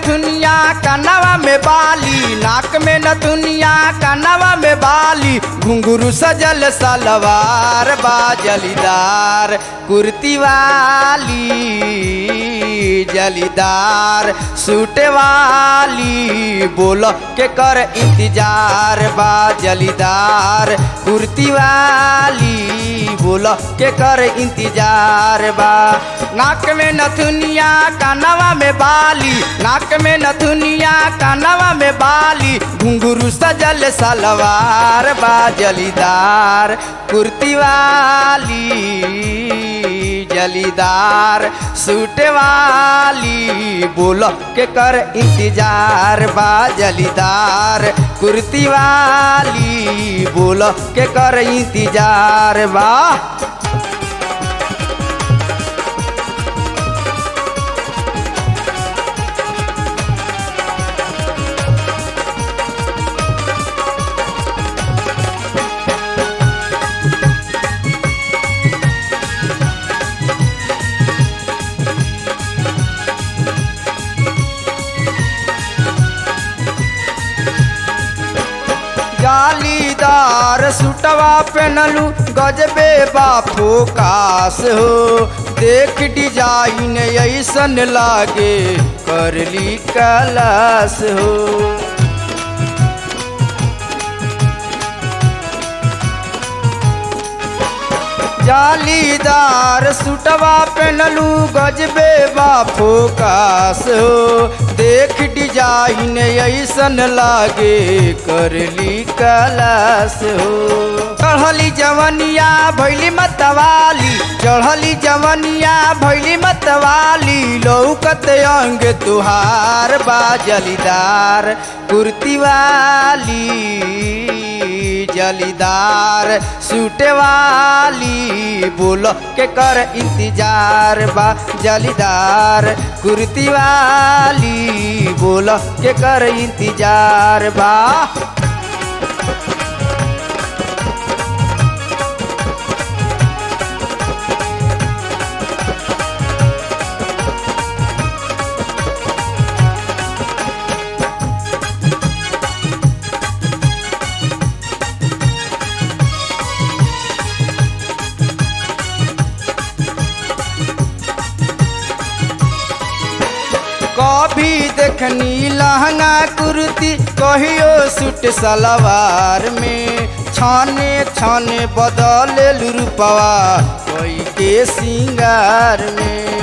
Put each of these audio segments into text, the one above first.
नथुनिया कनवा में बाली नाक में नथुनिया कनवा में बाली घुंघरू सजल सलवार बा जलीदार कुर्ती वाली जलीदार सूट वाली बोल के कर इंतजार बा जलीदार कुर्ती वाली बोल के कर इंतजार बा नाक में नथुनिया कानवा में बाली नाक में नथुनिया कानवा में बाली घुंघरू सजल सलवार बा जलीदार कुर्ती वाली जलीदार सूट वाली बोल के कर इंतजार बा जलीदार कुर्ती वाली बोल के कर इंतजार बा जालीदार सुटवा पहनलू गजबे बापो कास हो देख डिजाइन ऐसन लागे करली कलास हो जालीदार सुटवा पहनलू गजबे बापो कास हो देख डिजाइन ऐसन लागे करली कलास हो चढ़ली जवनिया भैली मतवाली चढ़ली जवनिया भैली मतवाली लौकत अंग तुहार बा जलीदार कुर्ती वाली जलीदार सूट वाली बोल के कर इंतजार बा जलीदार कुर्ती वाली बोल के कर इंतजार बा कभी देखनी लहंगा कुर्ती कहियो सूट सलवार में छाने छाने बदल रूपवा कोई के सिंगार में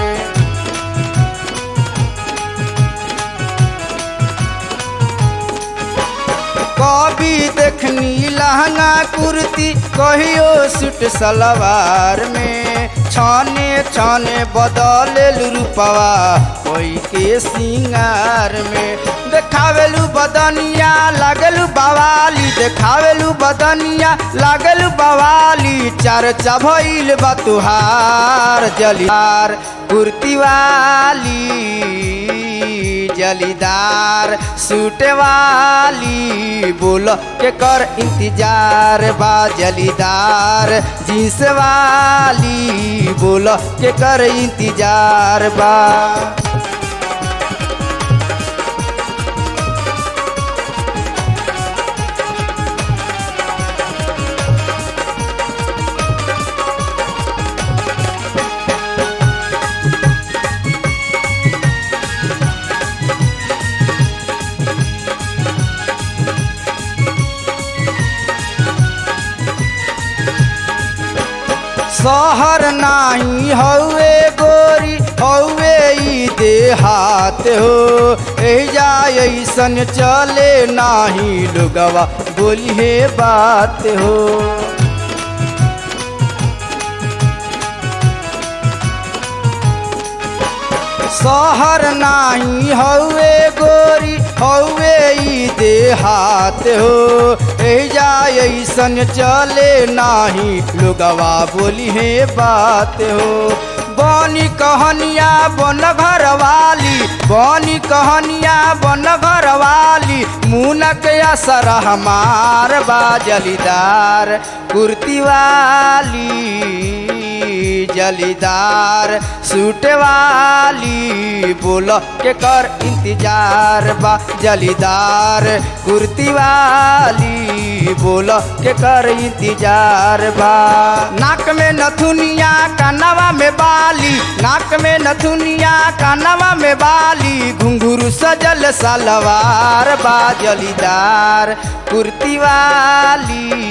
कभी देखनी लहंगा कुर्ती कहियो सूट सलवार में छाने छाने बदल रूपवा कोई के सिंगार में देखावेलू बदनिया लागलू बवाली देखावेलू बदनिया लागलू बवाली चार चभइल बा तुहार जलियार कुर्ती वाली जलीदार सूट वाली बोल के कर इंतजार बा जलीदार जींस वाली बोल के कर इंतजार बा शहर नाही हौवे गोरी हौवे ई देहात हो एजा ऐसन चले नाही लोगवा बोली हे बात हो शहर नाही हौवे गोरी हौवे ई देहात हो एजा ऐसन चले नाही लोगवा बोली हे बात हो बनी कहनिया बन घर वाली बनी कहनिया बन घर वाली मुनक असर हमार बा जलीदार कुर्ती वाली जलीदार सूट वाली बोल के कर इंतजार बा जलीदार कुर्ती वाली बोल के कर इंतजार बा नाक में नथुनिया कानवा में बाली नाक में नथुनिया कानवा में बाली घुंघरू सजल सलवार बा जलीदार कुर्ती वाली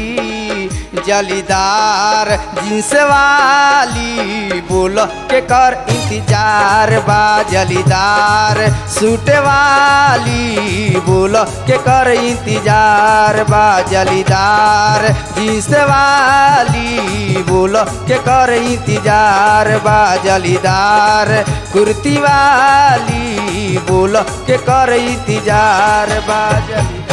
जलीदार जींस वाली बोल के कर इंतजार बा जलीदार सूट वाली बोल के कर इंतजार बा जलीदार जींस वाली बोल के कर इंतजार बा जलीदार कुर्ती वाली बोल के कर इंतजार बा जलीदार